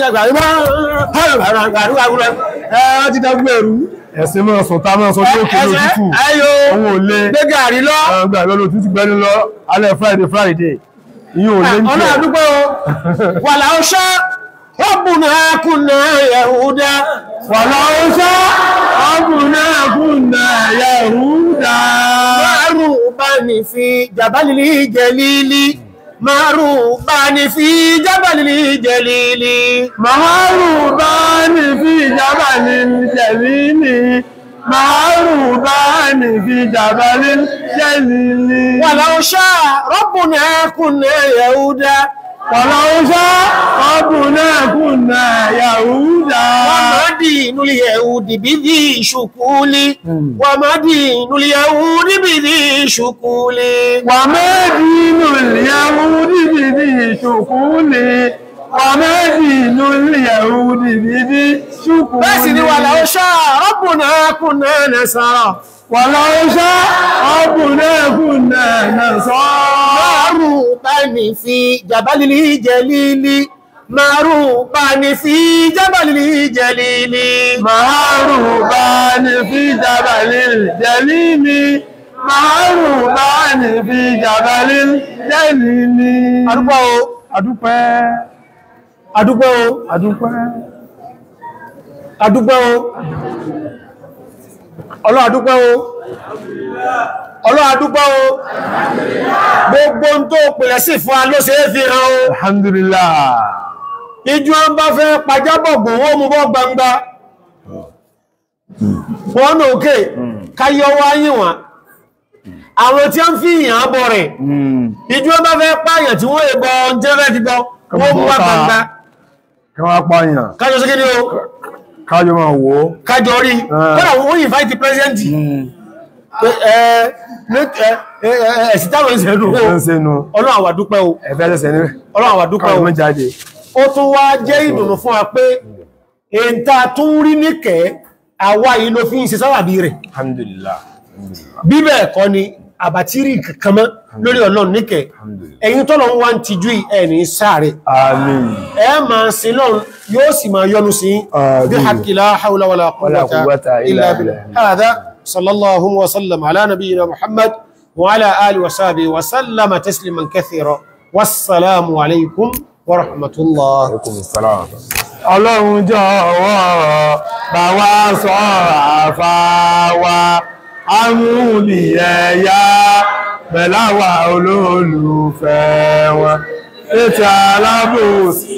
ẹ̀ ti dẹ́gbù ẹ̀rú Ẹ̀sìn máa sọ tá máa sọ tí ó kéré òtútù. ẹ̀yọ Òun ò lé. gbé gàrí lọ Àwọn gbà lọ́lọ́ òtútù gbẹ́ni lọ alẹ́ Friday Friday. Ìyún ò lé ń ọ̀nà tẹ̀. àdúgbò wà láọ́ṣá ọ̀bùnà kùnà Yahuda Wàláwọ́ ṣá ọ̀bùnà kùnà Yahuda. Márùn-ún fi jàbálìlì jẹ̀lìlì Márùn-ún fi jàbálìlì jẹ̀lìlì Màárù bá ní fi ìjábà ní jẹ̀lìlì. Màárù bá ní fi ìjábà ní jẹ̀lìlì. ولو شاء ربنا كنا يهودا Wàláwọ́ ṣá ọ̀bùnà kùnà Yahuda. ومدي دين اليهود بذي شكول وما دين اليهود بذي شكول وما دين اليهود بذي شكول وما دين اليهود بذي شكول بس ولو شاء ربنا كنا نسرى ولو شاء ربنا كنا نصارى معروبا في جبل الجليل معروبا في جبل الجليل معروبان في جبل الجليل معروبان في جبل الجليل adúgbò o adúpẹ́ adúgbò o adúpẹ́ adúgbò o ọlọ́ adúgbò o ọlọ́ adúgbò o gbogbo ń tó pèlẹ̀ sí fún a ló ṣe é fi hàn o alhamdulillah ìjú wọn bá fẹ́ pàjábọ̀gbò wọ́n mú bọ́ gbangba wọ́n ní òkè káyọ wáyé wọn àwọn tí ó ń fi ìyàn bọ̀ rẹ̀ ìjú wọn bá fẹ́ pààyàn tí wọ́n èbọ̀ jẹ́rẹ́ ti bọ́ wọ́n mú bọ́ gbangba kí wọ́n pààyàn kájọ sí kí ni o kájọ máa wò ó kájọ rí Ah. kọ́nà wọ́n yìí fáìtì pẹ́sidẹ́ntì ẹ̀sì táwọn ìṣẹ̀lú ẹ̀ ń sẹ́nu ọlọ́run àwa dúpẹ́ o ẹ̀fẹ́ ṣẹ̀ṣẹ̀ ní ọlọ́run àwa dúpẹ́ káwọn o mọ́ jáde ó tún wá jẹ́ ìdùnnú fún wa pé èntà tún rí níkẹ́ àwa yìí ló fi ń ṣe sáwàbí rẹ̀ alhamdulillah bíbẹ̀ ẹ̀kọ́ ni àbátírì kankan mọ́ lórí ọlọ́run níkẹ́ ẹ̀yin tọ́lọ ń wá ń tijú ẹni sáré àmín ẹ máa sin lọ́run yóò sì máa yọ́nú sí Àmín. bí haqqi la hawla wala Wala quwwata quwwata illa illa billah billah. هذا صلى الله وسلم على نبينا محمد وعلى آله وصحبه وسلم تسليما كثيرا والسلام عليكم ورحمة الله ọlọ́run jọ̀wọ́ bá wa sọ àfáwà amúlì ẹ̀yà pẹ̀láwà olólùfẹ́ wọn ètò alábòsí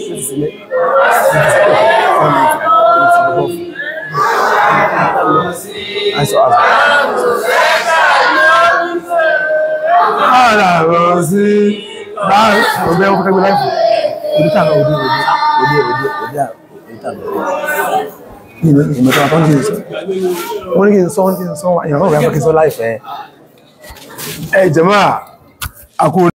alábòsí bá ọgbẹ́ ọkọ̀ tẹ́gbẹ́ láìpù òdítà náà òdí òdí òdí òdí òdí òdítà ìmọ̀tàn tó ń kí n sọ wọ́n ní kí n sọ wọ́n ní kí n sọ ìyàwó rẹ̀ mọ́ kí n sọ láìfẹ́ ẹ jẹ́mọ́ àkó